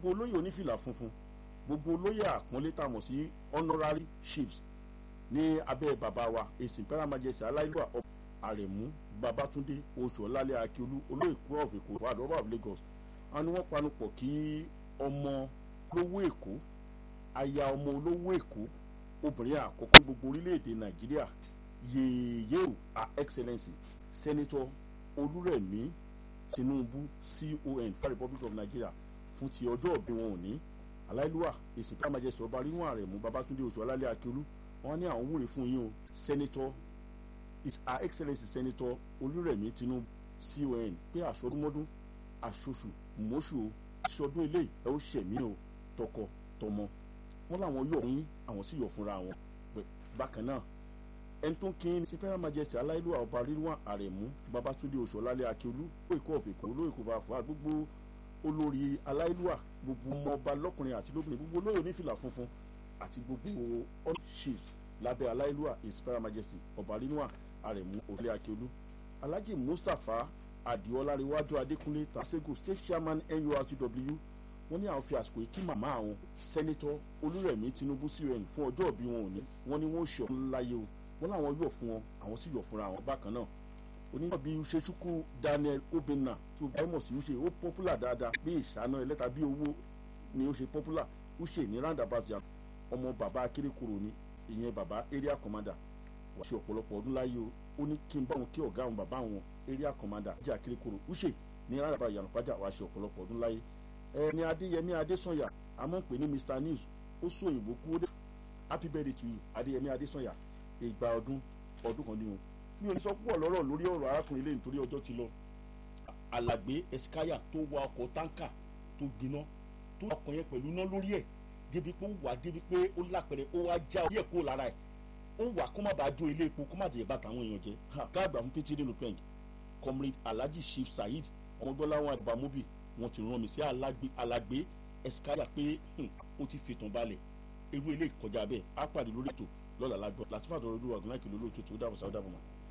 gbogbo olóyè onífìlà funfun gbogbo olóyè àpọ́nlé tá a mọ̀ sí honorary chiefs ní abẹ́ bàbá wa èsì imperial majesty aláìlúwà ọba àrẹ̀mú babatunde oṣù ọ̀làlẹ̀ akíolú olóyè kúrò of èkó wà lọ́wọ́ of lagos wọn ni wọ́n panupọ̀ kí ọmọ olówó èkó aya ọmọ olówó èkó obìnrin àkọ́kọ́ gbogbo orílẹ̀-èdè nàìjíríà yèyéò her excellency senator olúrẹ̀mí tinubu con for republic of nigeria fún ti ọjọ́ òbí wọn òní aláìlúwà èsì pé àmàjẹsì ọba ríwọn àrẹ̀mú babatunde oṣù ọ̀làlẹ̀ akíolú wọn ní àwọn wúre fún yín o senator is her excellency senator olúrẹ̀mí tinubu con pé àṣọdúnmọ́dún àṣoṣù mọ́ṣù o aṣọdún ilé ẹ ó ṣẹ̀mí o tọkọ tọmọ wọn làwọn yọ̀ fún yín àwọn sì yọ̀ fúnra wọn bákan náà ẹni tó ń kí ní federal majesty aláìlúwà ọba rínwá àrẹ̀mú babatunde oṣù ọ̀làlẹ̀ akíolú lóòkó ọ̀fẹ̀kọ́ lóòkó bá fà gbogbo olórí aláìlúwà gbogbo ọmọọba lọ́kùnrin àti lóbìnrin gbogbo olóyè onífìlà funfun àti gbogbo all chiefs lábẹ́ aláìlúwà his federal majesty ọba rínwá àrẹ̀mú òṣèlè akíolú alhaji mustapha adioláríwájú adékúnlé tasego state chairman nurtw wọ́n ní àwọn fi àsìkò yìí kí màmá àwọn sẹ́nitọ́ olúrẹ̀mí tinubu con fún ọjọ́ ìbí wọn òní wọ́n ní wọ́n ṣe ọ̀hún láyé o wọ́n láwọn yọ̀ fún wọn àwọn sì yọ̀ fúnra wọn bákan náà onímọ̀ bíi usechukwu daniel obinna tó bá mọ̀ sí use ó popular dáadáa bí ìṣáná ẹlẹ́ta bí owó ni ó ṣe popular use ní roundabout yam ọmọ bàbá akérèkọrò ni ìyẹn bàbá area commander wàá ṣe ọ̀pọ̀lọpọ̀ ọdún láyé o ó ní kí n bá wọn kí ọ̀gá àwọn bàbá àwọn area commander jẹ́ akérèkọrọ use ní roundabout yànnàpájà wàá ṣe ọ̀pọ̀lọpọ̀ ọdún láyé ẹni adéyẹmí adésànyà àmọ́ pé ní mr news ó sún òyìnbó kú ó dé happy birthday to you adéyẹmí adésànyà ìgbà ọdún ọdún kan ní o mi ò ní sọ púpọ̀ lọ́rọ̀ lórí ọ̀rọ̀ arákùnrin lẹ́yìn torí ọjọ́ ti lọ alàgbé eskaya tó wa ọkọ̀ táǹkà tó gbiná tó ọkọ̀ yẹn pẹ̀lú iná lórí ẹ̀ débi pé ó wà débi pé ó lápẹ̀rẹ̀ ó wá já orí ẹ̀ kó lára ẹ̀ ó wà kó má bàa jó ilé epo kó má dé bàtà àwọn èèyàn jẹ káàgbà fún pété nínú pẹ́ǹg comrade alhaji chief saheed ọmọdọ́láwọn àgbàmóbì wọn ti rán mi sí alàgbé eskaya pé ó ti fètò balẹ̀ irú ilé ìkọjá bẹ́ẹ̀ á pàdé lórí ètò lọ́la lágbọ́ láti fàtọ́ ọdún wàgùn láìkè lólóòtú tó dáàbò sáwọ́ dáàbò mọ́.